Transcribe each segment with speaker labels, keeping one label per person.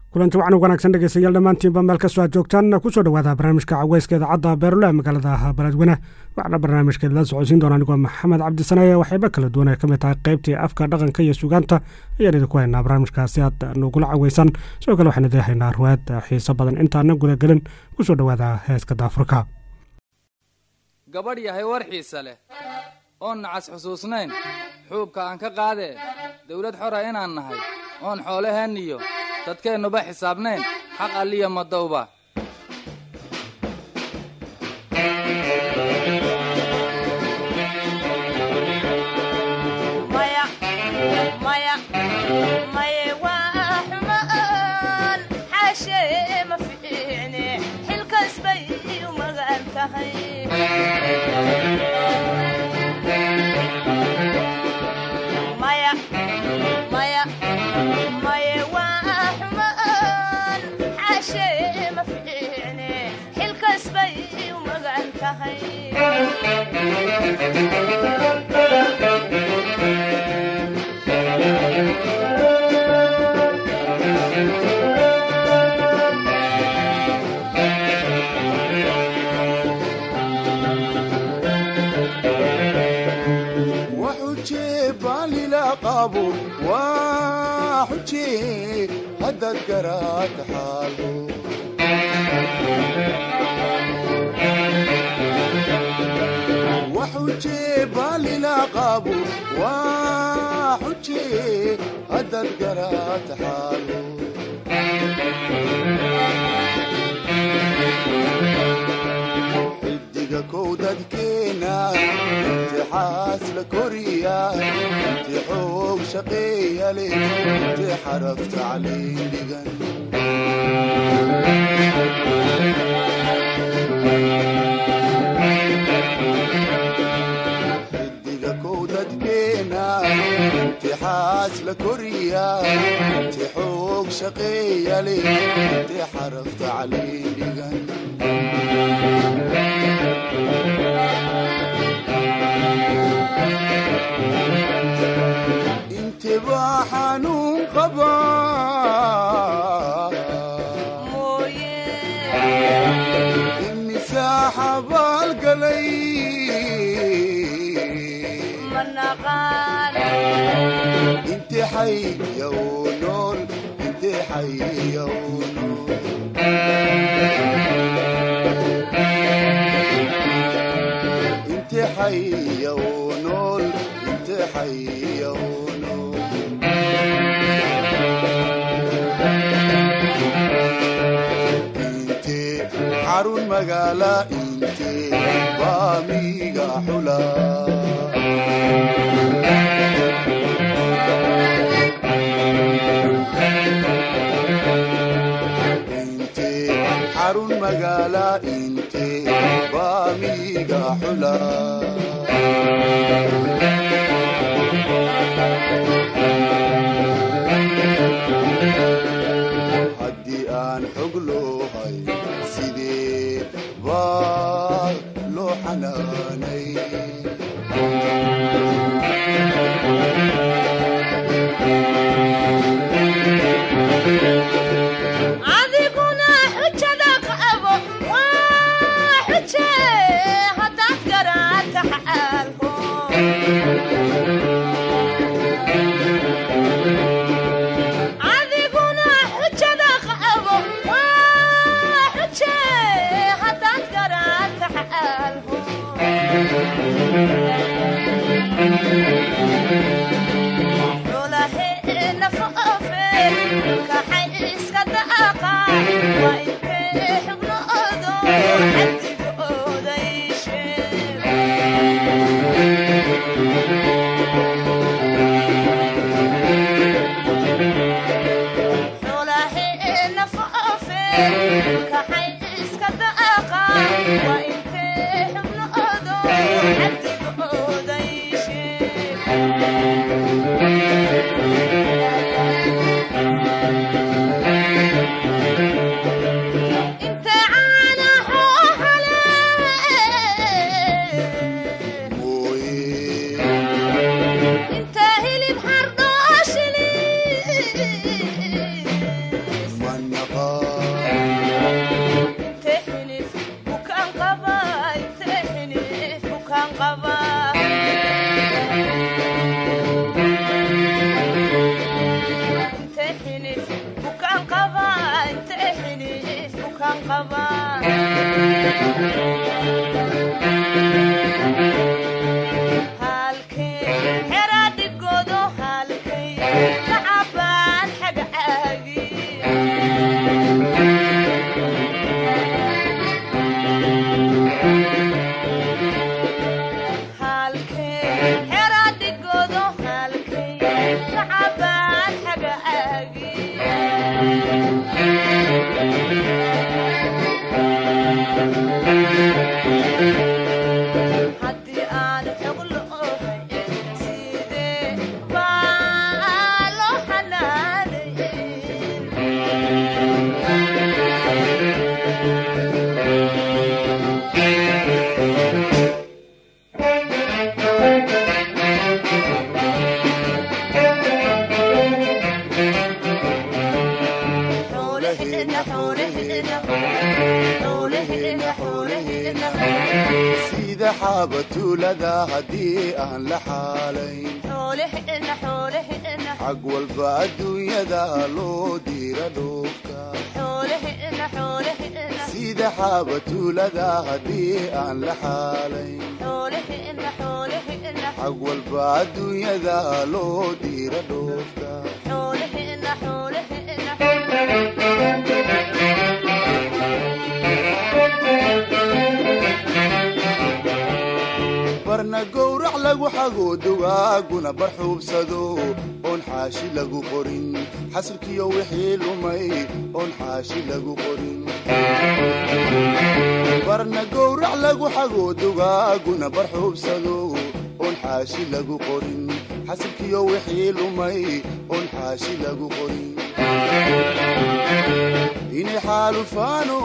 Speaker 1: kulanti wacan wanaagsan dhegeystayaal dhammaantiinba meel kastoo aad joogtaan kusoo dhawaada barnaamijka caweyska idaacadda beerule ee magaalada baladweyne waxaana barnaamijkeed la socodsiin doona anigoo maxamed cabdisanaye waxayba kala duwan ay ka mid tahay qaybtii afka dhaqanka iyo sugaanta ayaan idinku haynaa barnaamijkaasi aad nugula caweysan sidoo kale waxaan idin haynaa ruwaad xiiso badan intaana gudagelin kusoo dhawaada heeska daafurka
Speaker 2: gabadh yahay war xiise leh oon nacas xusuusnayn xuubka aan ka qaadee dawlad xora inaan nahay oon xoolaheenniyo dadkeennuba xisaabnayn xaq alliya madowba
Speaker 3: xidiga kow dadkeena imtixaas la koriya inti xoog shaqeeya leh inti xaraf tacliin dhigan xidiga kow dadkeena imtixaas la koriya inti xoog shaqeeya leh inti xaraf tacliin dhigan intibaa xanuun qabaa imisaa xabaalgalay inti xayya uu nool inti xayya uu nool inti xayya uu nool inti xayya uu nool inte xarun magaala inte baamiga xula inte xarun magaala inte baamiga xula haddii aan xog loohay sidee baa loo xanaanay
Speaker 4: adiguna xujada qabo waa xuje haddaad garaadka xaalko adiguna xujada qabo waa xuje haddaad garaadka xaalko xulaheena foofe kaxay iska daaqa waa intee xubnoodo xadigooda iisheeg xulaheena foofe kaxay iska daaqa waa intee xubnoodo xadigooda iisheeg inte caana xoohale
Speaker 3: mooye
Speaker 4: inte hilib xardooshili
Speaker 3: man
Speaker 4: bukaan qaba intee xidhiif bukaan qaba halkee xera dhigodo halkay kacabaan xaga caagi halkee xera dhigodo halkay kacabaan xaga caagi haddii aan xog loohay sidee baa loo xanaanayn xoolaheenna xoolaheenna xoolaheenna xoolaheenna
Speaker 3: sida xaabatuulada haddii aan la xaalayn
Speaker 4: xoolaheenna xoolaheenna
Speaker 3: xag walba adduunyada loo diira dhoofka
Speaker 4: xoolaheenna xoolaheenna
Speaker 3: sida xaabatuulada haddii aan la xaalayn
Speaker 4: xoolaheenna xoolaheenna
Speaker 3: xag walba adduunyada loo diira dhoofka
Speaker 4: xoolaheenna xoolaheenna
Speaker 3: barna gowrac lagu xago dugaaguna barxuubsado oon xaashi lagu qorin xasilkiyo wixii lumay oon xaashi lagu qorin barna gowrac lagu xago dugaaguna barxuubsado oon xaashi lagu qorin xasilkiyo wixii lumay oon xaashi lagu qorin inay xaalufaano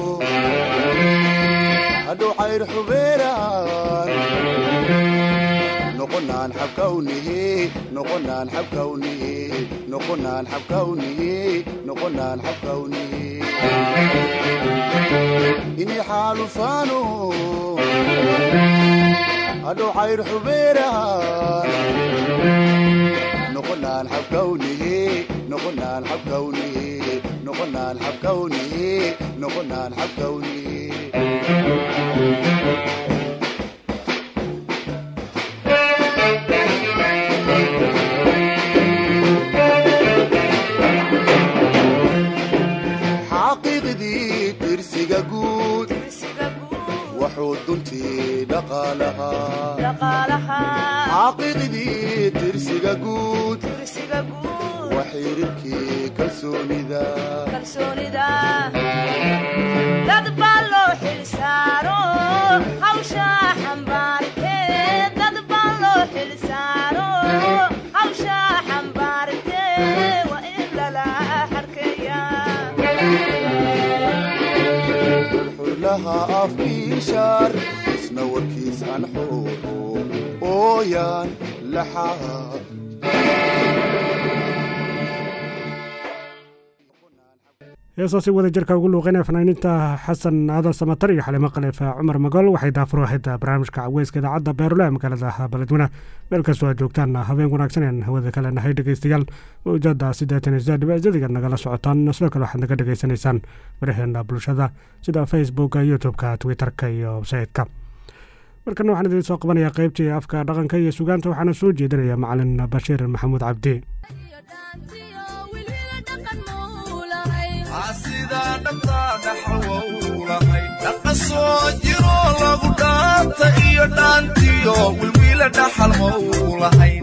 Speaker 3: hadhow xayr xubeeraan noqonaan xabkawnihe noqonaan xabkawnihe noqonaan xabkawnihe noqonaan xabkawnihe inay xaalufaano hadhow xayr xubeeraan noqonaan xabkawnihe noqonaan xabkawnihe noqonaan xabkawnihe noqonaan xabkawnihe xaqiiqdii tirsiga guud
Speaker 4: kursiga guud
Speaker 3: wuxuu duntii dhaqaalahaa
Speaker 4: dhaqaalaha
Speaker 3: xaqiiqdii tirsiga guud
Speaker 4: kursiga guud
Speaker 3: waa xiriirkii kalsoonida
Speaker 4: kalsoonida dad baa loo xilsaaro hawsha xambaartee dad baa loo xilsaaro hawsha xambaartee waa in lala xarkeeya
Speaker 3: xurlaha afkiishaar isna warkiis aan xooro ooyaan laxaa
Speaker 1: heesaasi wada jirka ugu luuqeynaya fanaaniinta xasan aadan samatar iyo xalimo khaliif cumar magol waxay daafuro ahayd barnaamijka caweyska idaacadda beerule ee magaalada beledweyne meel kastoo aad joogtaan habeen wanaagsan aan hawada kale nahay dhegeystayaal mawjada siddeetan iyo saddex dhibicsadiga nagala socotaan sidoo kale waxaad naga dhegeysanaysaan baraheena bulshada sida facebooka youtube-ka twitter-ka iyo websaytka markana waxaan idiin soo qabanayaa qeybtii afka dhaqanka iyo sugaanta waxaana soo jeedinaya macalin bashiir maxamuud cabdi
Speaker 5: sidaa dhabtaa dhaxalwowlahay dhaqa soo jiroo lagu dhaanta iyo dhaantiyo wilwiila dhaxal mowlahayn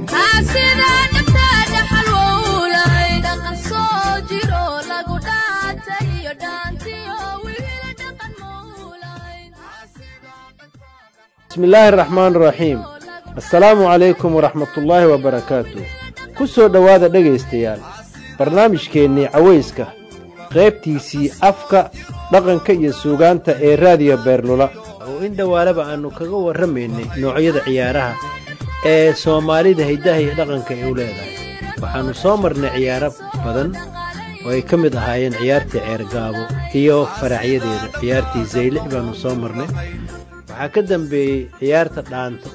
Speaker 6: bismi illaahi araxmaan araxiim assalaamu calaykum waraxmatullaahi wabarakaatu ku soo dhowaada dhegaystayaal barnaamijkeennii cawayska qaybtiisii afka dhaqanka iyo suugaanta ee raadiyo beerlula oo in dhowaalaba aannu kaga warramaynay noocyada ciyaaraha ee soomaalida hiddaha iyo dhaqanka ay u leedahay waxaannu soo marnay ciyaaro badan oo ay ka mid ahaayeen ciyaartii ceergaabo iyo faracyadeeda ciyaartii zaylic baannu soo marnay waxaa ka dambeeyey ciyaarta dhaanto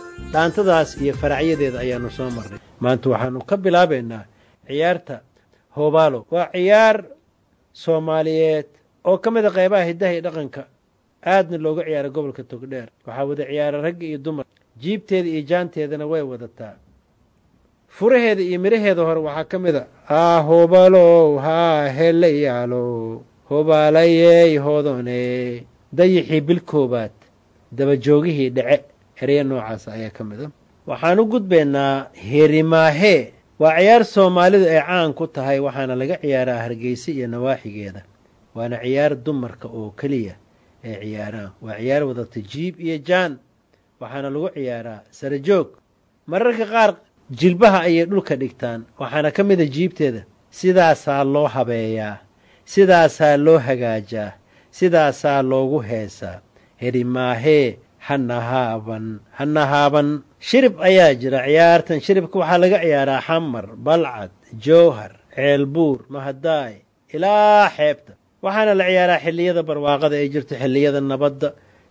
Speaker 6: dhaantadaas iyo faracyadeeda ayaannu soo marnay maanta waxaannu ka bilaabaynaa ciyaarta hoobaalo waa ciyaar soomaaliyeed oo ka mid a qeybaha hiddaha iyo dhaqanka aadna looga ciyaara gobolka togdheer waxaa wada ciyaara ragga iyo dumar jiibteeda iyo jaanteedana way wadataa furaheeda iyo midhaheeda hore waxaa ka mid a haa hoobalow haa helayaalow hobaalayey hodone dayixii bil koobaad dabajoogihii dhece ereya noocaas ayaa ka mid a waxaan u gudbaynaa heerimaahee waa ciyaar soomaalidu ay caan ku tahay waxaana laga ciyaaraa hargeysa iyo nawaaxigeeda waana ciyaar dumarka oo keliya ay ciyaaraan waa ciyaar wadata jiib iyo jaan waxaana lagu ciyaaraa sarajoog mararka qaar jilbaha ayay dhulka dhigtaan waxaana ka mid a jiibteeda sidaasaa loo habeeyaa sidaasaa loo hagaajaa sidaasaa loogu heesaa herimaahee hanahaaban hanahaaban shirib ayaa jira ciyaartan shiribka waxaa laga ciyaaraa xamar balcad jowhar ceelbuur mahadaay ilaa xeebta waxaana la ciyaaraa xilliyada barwaaqada ay jirto xilliyada nabadda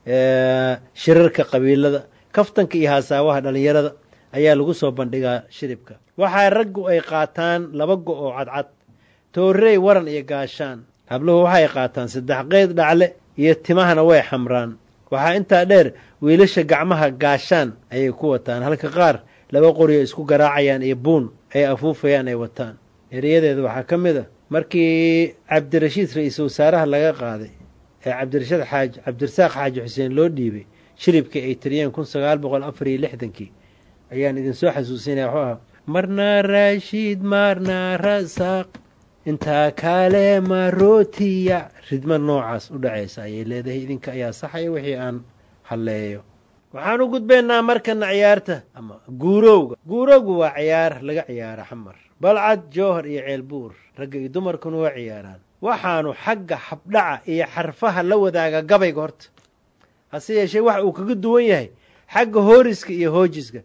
Speaker 6: shirarka qabiilada kaftanka iyo haasaawaha dhallinyarada ayaa lagu soo bandhigaa shiribka waxaa raggu ay qaataan laba go oo cadcad toorey waran iyo gaashaan habluhu waxay qaataan saddex qeyd dhacle iyo timahana way xamraan waxaa intaa dheer wiilasha gacmaha gaashaan ayay ku wataan halka qaar laba qoriyo isku garaacayaan iyo buun ay afuufayaan ay wataan ereyadeeda waxaa ka mid a markii cabdirashiid ra-iisul wasaaraha laga qaaday ee cabdirashiid xaaj cabdirasaaq xaaji xuseen loo dhiibay shiribkii ay tiriyeen kun sagaal boqol afar iyo lixdankii ayaan idinsoo xasuusinaya waxuu ahaa marnaa raashiid marnaa rasaaq intaa kale marootiya ridma noocaas u dhacaysa ayay leedahay idinka ayaa saxaya wixii aan halleeyo waxaan u gudbaynaa markana ciyaarta ama guurowga guurowgu waa ciyaar laga ciyaara xamar balcad jowhar iyo ceelbuur ragga iyo dumarkuna waa ciyaaraan waxaanu xagga habdhaca iyo xarfaha la wadaaga gabayga horta hase yeeshee waxa uu kaga duwan yahay xagga hooriska iyo hoojiska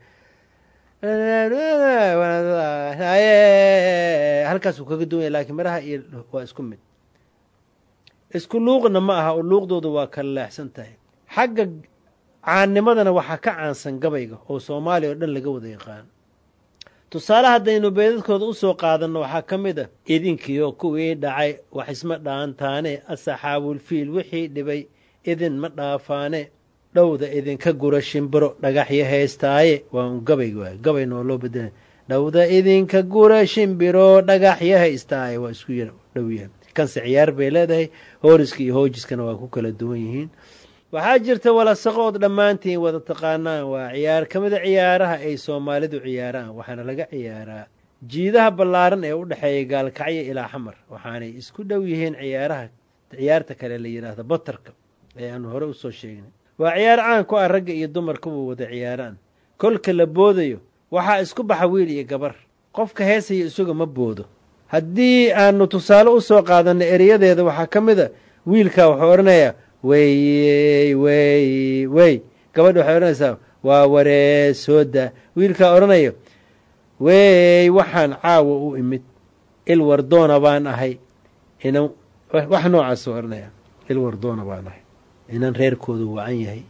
Speaker 6: halkaasuu kaga duwan yahay laakiin maraha iyo waa isku mid isku luuqna ma aha oo luuqdooda waa kala leexsan tahay xagga caannimadana waxaa ka caansan gabayga oo soomaaliya oo dhan laga wada yaqaan tusaale haddaynu beedadkooda u soo qaadanno waxaa ka mid ah idinkiyo kuwii dhacay wax isma dhaantaane asaxaabulfiil wixii dhibay idin ma dhaafaane dhowda idinka gura shimbiro dhagaxyo haystaaye waa un gabayg waay gabay noo loo bedela dhowda idinka gura shimbiro dhagaxyo haystaaye waa isku yar dhow yahay kanse ciyaar bay leedahay hooriska iyo hoojiskana waa ku kala duwan yihiin waxaa jirta walasaqood dhammaantiin wada taqaanaan waa ciyaar ka mida ciyaaraha ay soomaalidu ciyaaraan waxaana laga ciyaaraa jiidaha ballaaran ee u dhexeeya gaalkacyo ilaa xamar waxaanay isku dhow yihiin ciyaaraha ciyaarta kale la yidhaahda batarka ee aanu hore usoo sheegnay waa ciyaar caan ku ah ragga iyo dumarkuba wada ciyaaraan kolka la boodayo waxaa isku baxa wiil iyo gabar qofka heesaya isaga ma boodo haddii aanu tusaale u soo qaadanno ereyadeeda waxaa ka mid a wiilkaa wuxuu odhanayaa wey wey wey gabadha waxay odhanaysaa waa waree sooda wiilkaa odhanayo wey waxaan caawa u imid il wardoona baan ahay inan wax noocaasuu odhanaya il wardoona baan ahay inan reerkoodu wacan yahay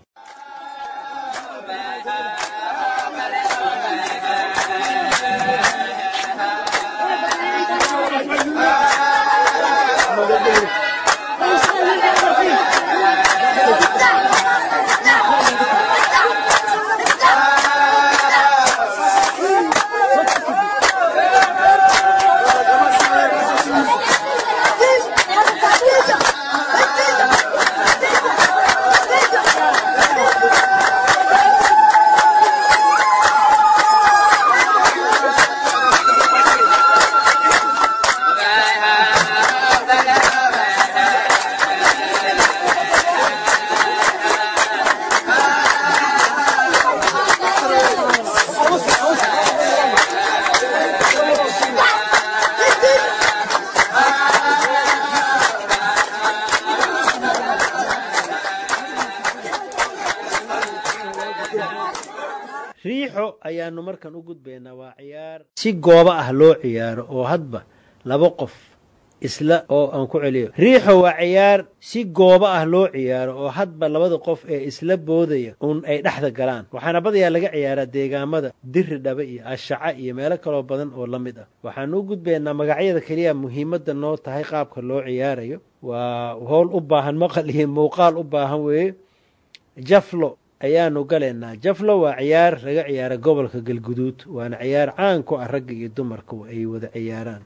Speaker 6: riixo ayaanu markan u gudbaynaa waa ciyaar si goobo ah loo ciyaaro oo hadba laba qof isla oo aan ku celiyo riixo waa ciyaar si goobo ah loo ciyaaro oo hadba labada qof ee isla boodaya uun ay dhexda galaan waxaana badayaa laga ciyaaraa deegaamada diri dhaba iyo ashaca iyo meelo kaloo badan oo la mid ah waxaan u gudbaynaa magacyada keliya muhiimadda noo tahay qaabka loo ciyaarayo waa howl u baahan maqal iyo muuqaal u baahan weeye jaflo ayaanu galaynaa jaflo waa ciyaar laga ciyaara gobolka galguduud waana ciyaar caan ku ah ragga iyo dumarka ay wada ciyaaraan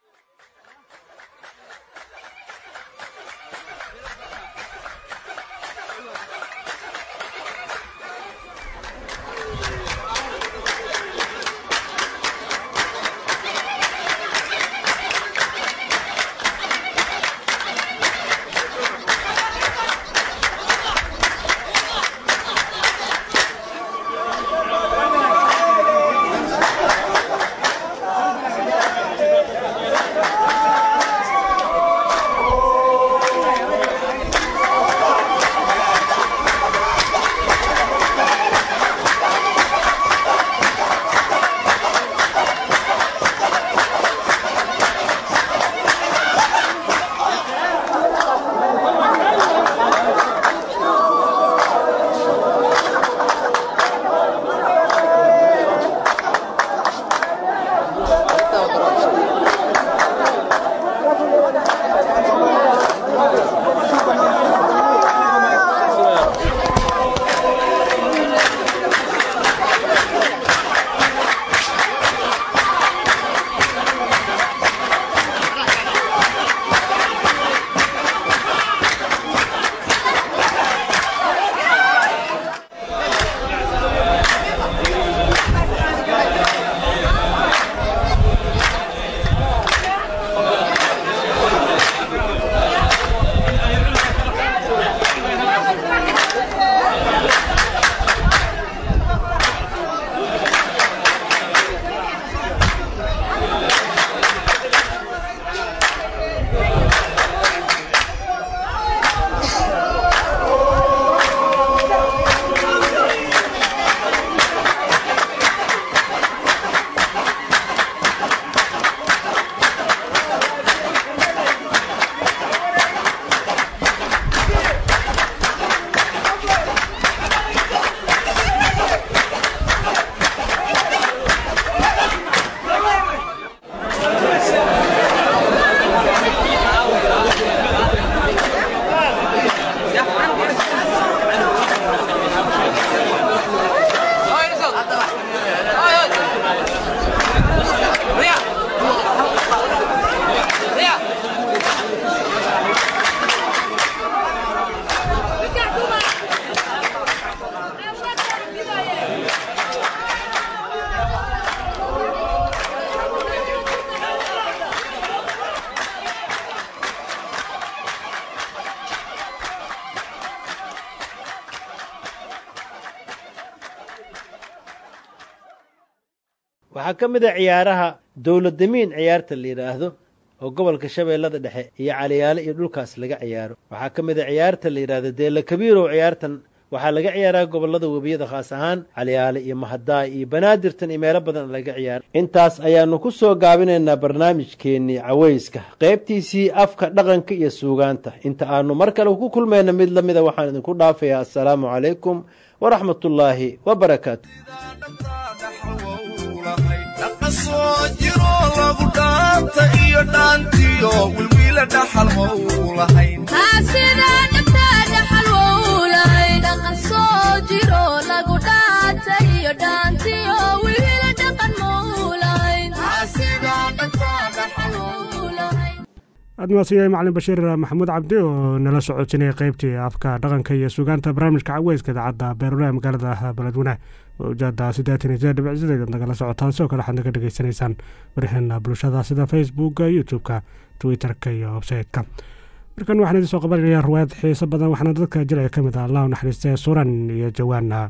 Speaker 6: waxaa ka mid a ciyaaraha dowladamiin ciyaarta la yidhaahdo oo gobolka shabeellada dhexe iyo caliyaale iyo dhulkaas laga ciyaaro waxaa ka mid a ciyaarta la yidhaahdo deela kabiirow ciyaartan waxaa laga ciyaaraa gobolada webiyada khaas ahaan caliyaale iyo mahadaay iyo banaadirtan iyo meelo badan laga ciyaaro intaas ayaanu ku soo gaabinaynaa barnaamijkeennii cawayska qaybtiisii afka dhaqanka iyo suugaanta inta aanu mar kale ku kulmayna mid la mida waxaan idinku dhaafayaa assalaamu calaykum waraxmatullaahi wabarakaatu
Speaker 5: dhaqasoo jiro lagu dhaanta iyo dhaantiyo wilwiila dhaxal ma uu lahayn
Speaker 1: aad maasiyahay macalin bashiir maxamuud cabdi oo nala socotinaya qeybtii afka dhaqanka iyo sugaanta barnaamijka caweyska idaacadda beerulaha magaalada beledweyne ujaada siddeetan iyo sideed dhibic sideed nagala socotaan sidoo kale waxaad naga dhegeysanaysaan wariheena bulshada sida facebooka youtube-ka twitter-ka iyo websayte-ka markan waxaan idin soo qabanaya ruwaayad xiiso badan waxaana dadka jilciga ka mid ah allah u naxariistay suran iyo jawaana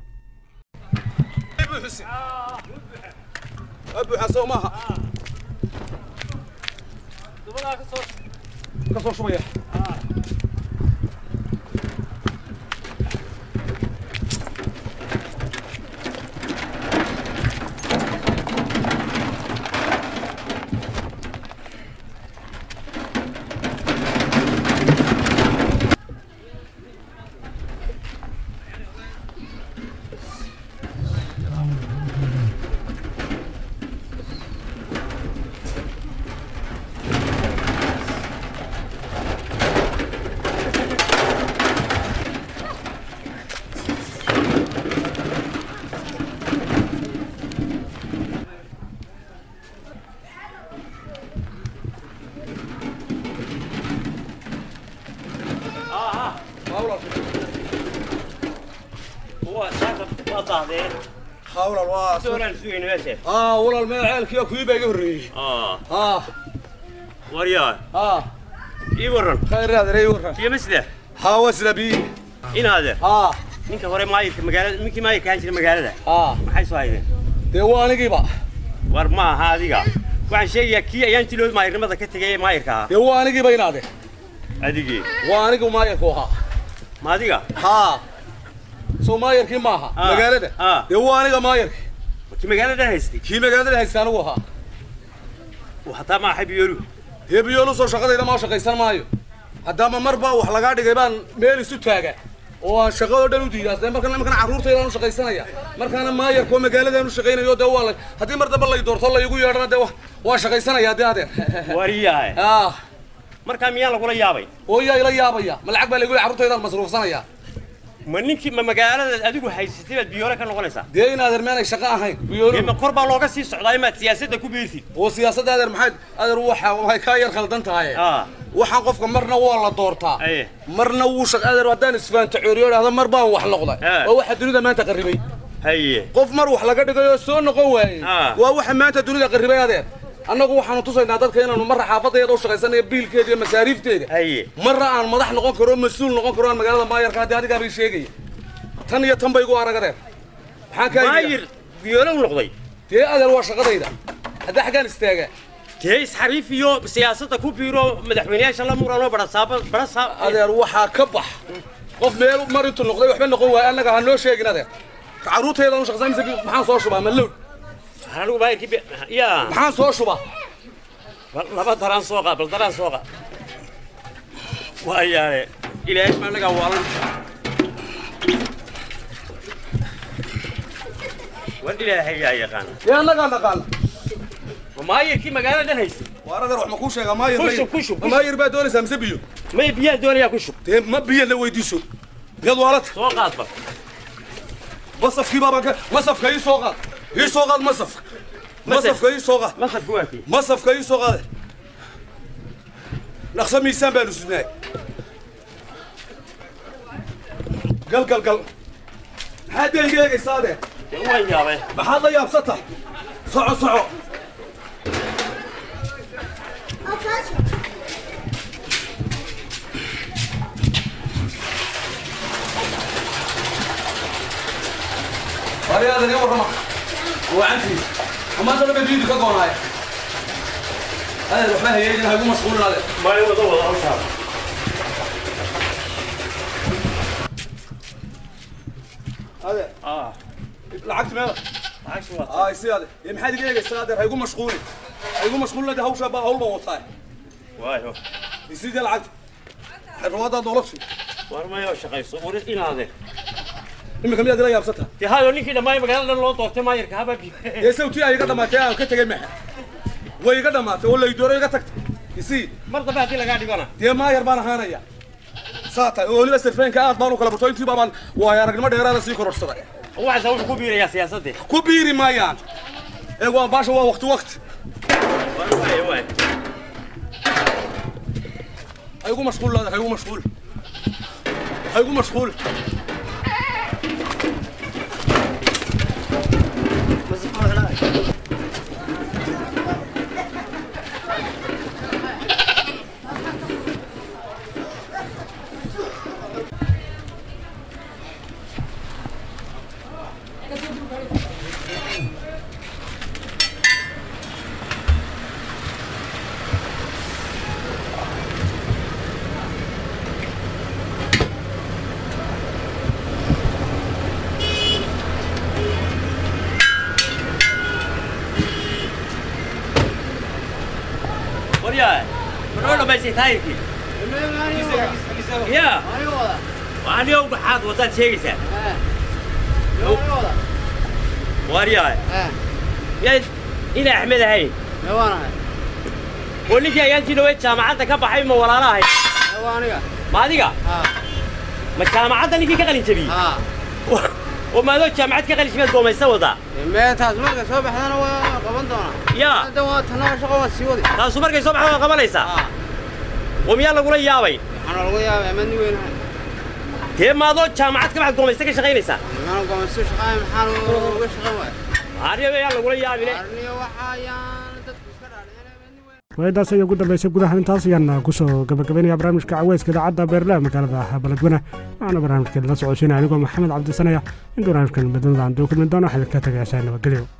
Speaker 3: hawlal waa aa walaal meel ceelkiiyo kuwii baa iga horreeyey aa
Speaker 7: waryaa
Speaker 3: aa
Speaker 7: ii warran
Speaker 3: khayr adeer ii warran
Speaker 7: iyo masda
Speaker 3: haa wasla bii
Speaker 7: inaade
Speaker 3: aa
Speaker 7: ninka hore maayirka magaalada ninkii maayirka ahaan jira magaalada
Speaker 3: aa
Speaker 7: maxay soo haydeen
Speaker 3: dee waa anigiiba
Speaker 7: war ma aha adiga waxaan sheegayaa kii ayaan jilood maayirnimada ka tegay ee maayirka ahaa
Speaker 3: dee waa anigiiba inaade
Speaker 7: adigii
Speaker 3: waa anigu maayarku ahaa
Speaker 7: ma adiga
Speaker 3: haa soo maayarkii maaha
Speaker 7: Aa.
Speaker 3: magaalada
Speaker 7: Aa.
Speaker 3: dee waa aniga maayarki
Speaker 7: kii magaalada haystay
Speaker 3: kii magaalada haysta anigu ahaa
Speaker 7: uu hataa ma axay biyoolu
Speaker 3: dee biyoolu soo shaqadayda maa shaqaysan maayo haddaama mar baa wax lagaa dhigay baan meel isu taaga oo aan shaqadoo dhan u diidaa dee markan markan carruurtayda aan u shaqaysanaya markaana maayarka oo magaaladaan u shaqaynayo dee waa la haddii mar dambe lay doorto laygu yeedhana dee wa- waa shaqaysanaya dee adeer
Speaker 7: waryahay
Speaker 3: ah
Speaker 7: markaa miyaan lagula yaabay
Speaker 3: oo yaa ila yaabaya ma lacag baa laygu leeyahay carruurtaydaan masruufsanaya
Speaker 7: ma ninkii ma magaalada adigu haysatay baad biyoole ka noqonaysaa
Speaker 3: dee in adeer meenay shaqo ahayn
Speaker 7: dee
Speaker 3: biyoolu
Speaker 7: ma kor baa looga sii socdaa imaad siyaasadda ku biirtid
Speaker 3: oo siyaasadda adeer maxay adeer waxa waxay kaa yar khaldan tahay
Speaker 7: aa
Speaker 3: waxaan qofka marna waa la doortaa
Speaker 7: aye
Speaker 3: marna wuu shaq adeer haddaan isfaanta cooriyo idhahda mar baan wax noqday
Speaker 7: Ah.
Speaker 3: waa waxa dunida maanta qarribay
Speaker 7: haye
Speaker 3: qof mar wax laga dhigay oo soo noqon waayey
Speaker 7: Ah.
Speaker 3: waa waxa maanta dunida qarribay adeer annagu waxaanu tusaynaa dadka inaanu marra xaafadayada u shaqaysanayo biilkeeda iyo masaariifteeda
Speaker 7: haye
Speaker 3: marna aan madax noqon karo mas-uul noqon karo aan magaalada maayarka haddii adigaa bay sheegaya tan iyo tan bay igu arag adeer maxaan kaa
Speaker 7: maayir biyoole u noqday
Speaker 3: dee adeer waa shaqadayda haddii xaggaan istaagaa
Speaker 7: dee isxariif iyo siyaasadda ku biiro madaxweyneyaasha la muranoo barasaaba barasaab
Speaker 3: adeer waxaa ka bax qof meel mar intuu noqday waxba noqon waaya annaga ha noo sheegin adeer carruurtaydan u shaqaysan mise maxaan soo shubaa ma lowd
Speaker 7: anigu maayirkii bi- yaa
Speaker 3: maxaan soo shubaa
Speaker 7: bal laba daraan soo qaad bal daraan soo qaad waayaale ilaahay ma anagaa waalan war ilaahay yaa yaqaana
Speaker 3: dee annagaa naqaana
Speaker 7: ma maayirkii magaalada dhan haystay
Speaker 3: waar adeer wax ma kuu sheegaa maayir
Speaker 7: Ku shub, ku shub, ku shub.
Speaker 3: maayir baa doonaysaa mise biyo
Speaker 7: may biyaha doonayaa ku shub
Speaker 3: dee ma biyo la weydiiso miyaad waalata
Speaker 7: soo qaad bal
Speaker 3: masafkii baabaan ka masafka ii soo qaad ii soo qaad masafka masafka ii soo qaad
Speaker 7: masabku waa kii
Speaker 3: masafka ii soo qaade dhaqso miisaan baanu sudnaay gal gal gal maxaad dee iga eegaysaa adeer
Speaker 7: dee waan yaabay
Speaker 3: maxaad la yaabsata soco soco Ariada ne warrama wacantii amaanta dhan bay biyudu ka goonaaya adeer waxba hayeeyin ha igu mashquulin adeer
Speaker 7: maalin wada wada hawshaada
Speaker 3: adeer
Speaker 7: ah
Speaker 3: lacagti meela
Speaker 7: lacagsi waa
Speaker 3: ay si adeer ee maxaad iga eegaysaa adeer ha igu mashquulin ha igu mashquulin adeer hawshaa baa hawl baan wataa
Speaker 7: waayo
Speaker 3: isidee lacagta xirwaadaad noloshu
Speaker 7: war mayo shaqayso warid inaade
Speaker 3: iminka miyaad ila yaabsata
Speaker 7: dee hayo ninkii dhammaay magaalada dhan loo doortay maayirka haba biyo
Speaker 3: ee sawtii ay iga dhamaatay aan ka tegay maxa way iga dhamaatay oo laydooro iga tagtay isii
Speaker 7: mar dambe haddii lagaa dhigana
Speaker 3: dee maayar baan ahaanaya saa tahay oo weliba sirfeenka aad baan u kala barto intii baabaan waayo aragnimo dheeraada sii kororsaday
Speaker 7: waxaasa wuxuu ku biirayaa siyaasaddii
Speaker 3: ku biiri maayaan ee waa baasha waa waqti waqti
Speaker 7: waayo waayo
Speaker 3: ha igu mashquul laada ha igu mashquul ha igu mashquul
Speaker 7: waryaa manoo dhamaysay taayirkii ya anigo maxaad wadaad sheegaysaa waryaa yaad ina axmed ahayn oo ninkii ayaantii dhaweyd jaamacadda ka baxay ma walaala ahay ma adiga ma jaamacadda ninkii ka qalin jabiyey oo maadoo jaamacad ka qalin jabiyaad goomaysa wadaa
Speaker 8: meetaas marka soo baxdana waa qaban doonaa
Speaker 7: yaa
Speaker 8: hadda waa tanaa shaqo waa sii wadi
Speaker 7: taasu markay soo baxda waa qabanaysaa oo miyaa lagula yaabay
Speaker 8: waxaana lagu yaabay ama ni weynahay
Speaker 7: dee maadoo jaamacad ka baxad goomaysta ka shaqaynaysaa
Speaker 8: Mana go'aanso shaqaay maxaan uga shaqayn waay
Speaker 7: aryabe yaa lagula yaabine
Speaker 8: arniyo waxa ayaan dadku iska dhaadhicin
Speaker 1: waayadaas ayaa ugu dambeysay gudaha intaas ayaan kusoo gabagabaynaya barnaamijka caweyska idaacadda beerle magaalada baladweyne waxaana barnaamijkeeda la socodsiinaya anigoo maxamed cabdisanaya in barnaamijkan midnimada aan duu kulmin doono waxaan idinka tagaysaa nabadgelyo